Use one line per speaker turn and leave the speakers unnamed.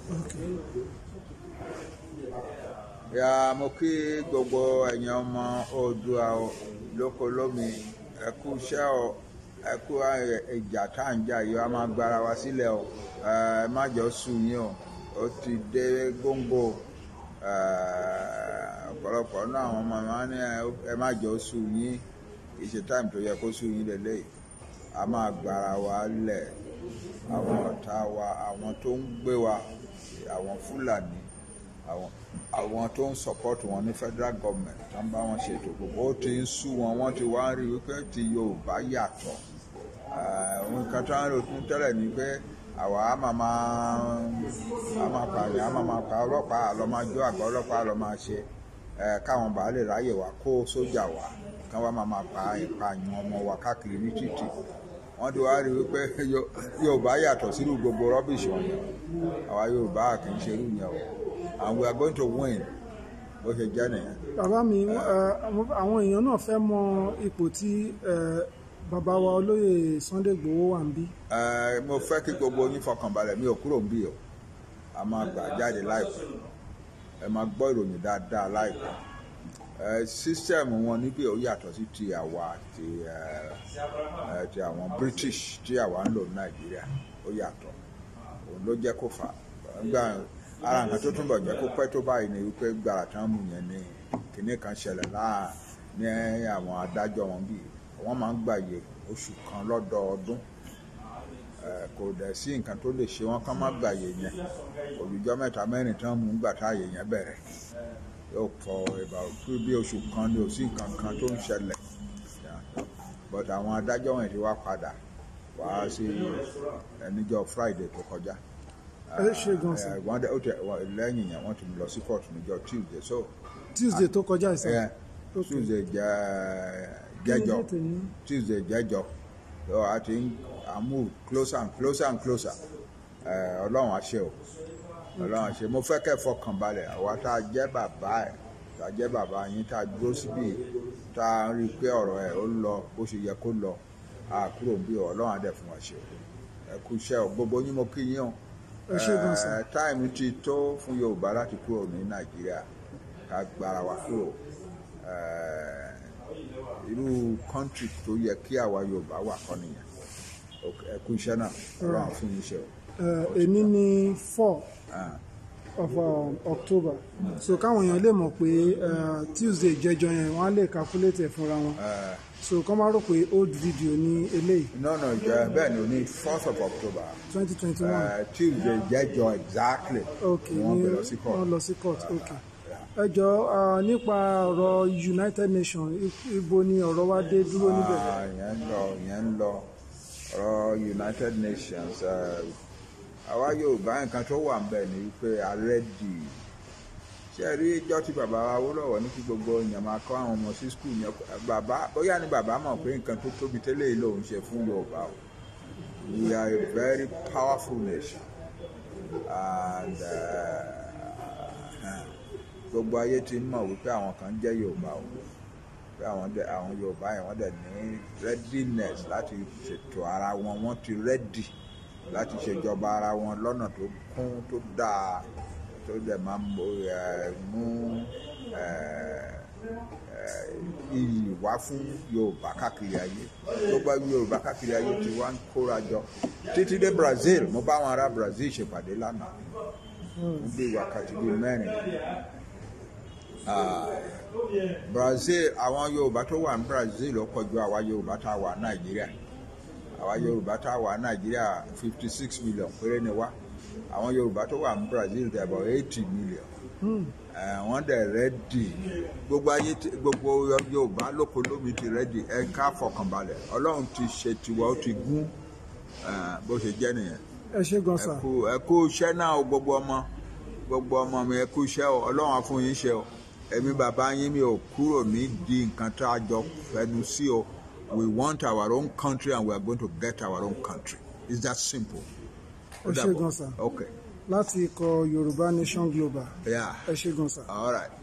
ya mo kí gbogbo ẹ̀yin ọmọ Oòduà o, lóko lómi ẹ kú iṣẹ́ o ẹ kú ìjà tá à ń jà yìí a máa gbára wa sílẹ̀ o ẹ má jọ sùn yín o ó ti dé góńgó ẹ, ọ̀pọ̀lọpọ̀ náà àwọn ọmọ máa ní ẹ má jọ sùn yín kì í ṣe táìmù tó yẹ kó sùn yín lélẹ́yìí a máa gbára wa lẹ̀ àwọn ọ̀tá wa àwọn tó ń gbé wa àwọn Fúlàní àwọn àwọn tó ń support wọn ní federal government tó ń bá wọn ṣètò gbogbo ó ti ń sú wọn wọ́n ti wá ń rí wípé ti Yorùbá yàtọ̀ ohun kan tó ń rò tún tẹ́lẹ̀ ni pé àwa á máa máa á máa pààyàn á máa máa pa ọlọ́pàá àlọ́ máa jó àgọ́ ọlọ́pàá àlọ́ máa ṣe káwọn bàá lè ráyè wá kó sójà wá kí wọ́n máa máa pa ìpààyàn ọmọ wa káàkiri ní títì wọ́n ti wá rí wípé Yorùbá yàtọ̀ sínú gbogbo rọ́bìṣì wọ̀nyẹn àwa Yorùbá kì í ṣerú yẹn o and we are going to win bó ṣe jẹ́ nìyẹn.
bàbá mi àwọn èèyàn náà fẹ́ mọ ipò tí bàbá wa olóyè Sunday Igboho wà ń bí.
mo fẹ́ kí gbogbo yín fọkànbalẹ̀ mi ò kúrò ń bí o a máa gbà jáde láìpẹ́ ẹ máa gbọ́ ìròyìn dáadáa láìpẹ́ sísẹ́ẹ̀mù wọn níbí ó yàtọ̀ sí ti àwa ti ti àwọn British tí àwa ń lò ní Nàìjíríà ó yàtọ̀ òun ló jẹ́ kó fà á ara nǹkan tó túnbọ̀ jẹ́ kó pẹ́ tó báyìí ni wípé gbàrà tán mú yẹn ní kinní kan ṣẹlẹ̀ láà ní àwọn adájọ́ wọn bíi wọ́n máa ń gbàyè oṣù kan lọ́dọọdún kò dẹ̀ sí nǹkan tó lè ṣe wọ́n kán má gbàyè yẹn olùjọ́ mẹ́ta mẹ́rin tán mú gbà táyè yẹn bẹ̀rẹ̀ yóò fọ ìbá bí oṣù kan ní òsì nǹkan kan tó ń ṣẹlẹ̀ but àwọn adájọ́ wọn ti wá padà wá sí ẹníjọ́ Friday tó kọjá
ẹ ṣe gan sa.
wọ́n dẹ ó tẹ lẹ́yìn yẹn wọ́n ti lọ sí court níjọ́ Tuesday so.
Tuesday tó kọjá ìsá.
Yeah, Tuesday jẹ jẹjọ Tuesday jẹjọ so a ti ń move closer and closer and closer Ọlọ́run àṣẹ o Ọlọ́run àṣẹ mo fẹ́ kẹ́ fọkàn balẹ̀ àwa tá a jẹ́ bàbá ẹ̀ tá a jẹ́ bàbá yín tá a dúró síbí tá a rí i pé ọ̀rọ̀ ẹ̀ ó ń lọ bó ṣe yẹ kó lọ a kúrò bí Ọlọ́run á dẹ̀ fún wa ṣe ẹ kú iṣẹ́ o gbogbo yín mo kí yín o
ẹ ṣe gan sa.
táìmù ti tó fún Yorùbá láti kúrò ní Nàìjíríà ká gbára wa kúrò irú kọ́ńtì tó yẹ kí àwa Yorùbá wà kọ́ nìyẹn ẹ kú iṣẹ́ náà Ọlọ́run fún yín ṣe o.
èní ní four of um, October so káwọn èèyàn lè mọ̀ pé Tuesday jẹjọ yẹn wọ́n á lè calculate ẹ̀ fúnra wọn so kọ́ máa rò pé old video ní eléyìí.
no no jẹ bẹ́ẹ̀ ni o ní fourth of October.
twenty twenty one.
Tuesday jẹjọ exactly.
ok
wọ́n
ní
gbé lọ sí court.
wọ́n lọ sí court ok ẹ jọ nípa ọ̀rọ̀ United Nations ibo ni ọ̀rọ̀ wa dé dúró níbẹ̀.
Ah, ìyẹn ń lọ ìyẹn ń lọ ọ̀rọ̀ United Nations àwa Yorùbá nǹkan tó wà ń bẹ̀ ni wípé àrẹ́dì ṣe rí ìjọ tí bàbá wa Awólọ́wọ̀ ní kí gbogbo èèyàn máa kọ́ àwọn ọmọ sí skul yẹn bàbá bóyá ni bàbá mọ̀ pé nǹkan tó tóbi tẹ́lẹ̀ yìí lòun ṣe fún Yorùbá o we are a very powerful nation and gbogbo ayé ti ń mọ̀ wípé àwọn kan jẹ́ Yorùbá o pé àwọn dẹ àwọn Yorùbá yẹn wọ́n dẹ̀ ní readiness láti ṣètò ara wọn wọ́n ti ready láti ṣèjọba ara wọn lọ́nà tó kún tó dáa tó dẹ̀ máa mú iyì wá fún Yorùbá káàkiri ayé gbogbo Yorùbá káàkiri ayé ti wá ń kóra jọ títí dé Brazil mo bá àwọn ará Brazil ṣèpàdé lánàá mo bí wákàtí bíi mẹ́rin Brazil àwọn Yorùbá tó wà ní Brazil ó pọ̀ ju àwa Yorùbá tá a wà Nàìjíríà àwa Yorùbá tá a wà Nàìjíríà fifty six million péré ni wá àwọn Yorùbá tó wà ní Brazil dẹ̀ about eighty million wọ́n dẹ̀ rẹ́dì gbogbo ayé gbogbo Yorùbá lóko lómi ti rẹ́dì ẹ ká fọkànbalẹ̀ Ọlọ́run ti ṣe tiwa ó ti gún bó ṣe jẹ́ nìyẹn
ẹ ṣe gan sa.
ẹ kú iṣẹ́ náà o gbogbo ọmọ gbogbo ọmọ mi ẹ kú iṣẹ́ o Ọlọ́run á fún yín ṣe o èmi bàbá yín mi ò kúrò ní di nǹkan tá a jọ fẹnu sí o we want our own country and we are going to get our own country it's that simple.
ẹ ṣe gan sa.
okay.
láti ikọ̀ Yorùbá Nation Global
yeah
ẹ ṣe gan sa.
all right.